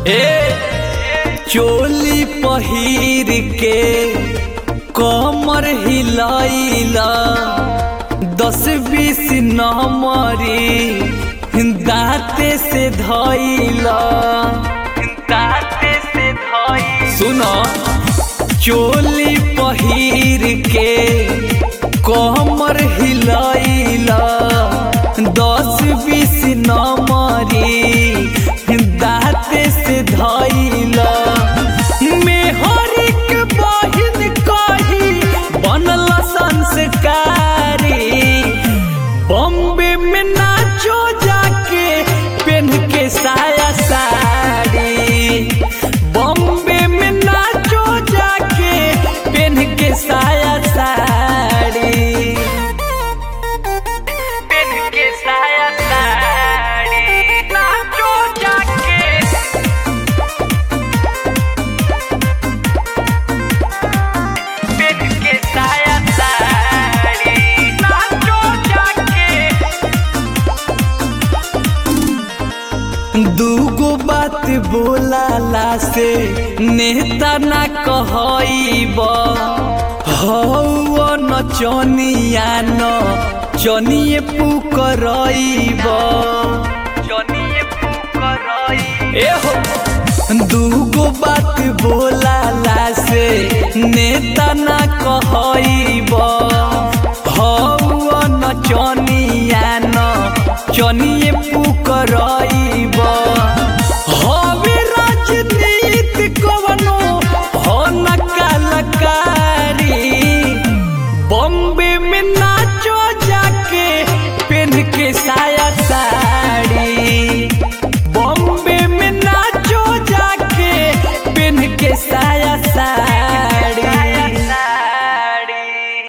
ए चोली पहिर के कमर हिलाइला दस बीस नंबरी दाते से धइला दाते से धइला सुनो चोली पहिर के कमर हिलाइला दस बीस नंबरी दाते से धइला मेहरिक बहिन कही बनल संस्कारी बॉम्बे में नाचो जाके पेन के साया साड़ी बॉम्बे में नाचो जाके पेन के साया साड़ी पेन के साया साड़ी नाचो जाके पेन के साया साड़ी नाचो जाके दूगो बात बोलाला से नेता ना कहब हौ नचनिया न चनिए पुकरब चनिए पुकरब ए हो दूगो बात बोलाला से नेता ना कहब हौ नचनिया न चनिए पुकरब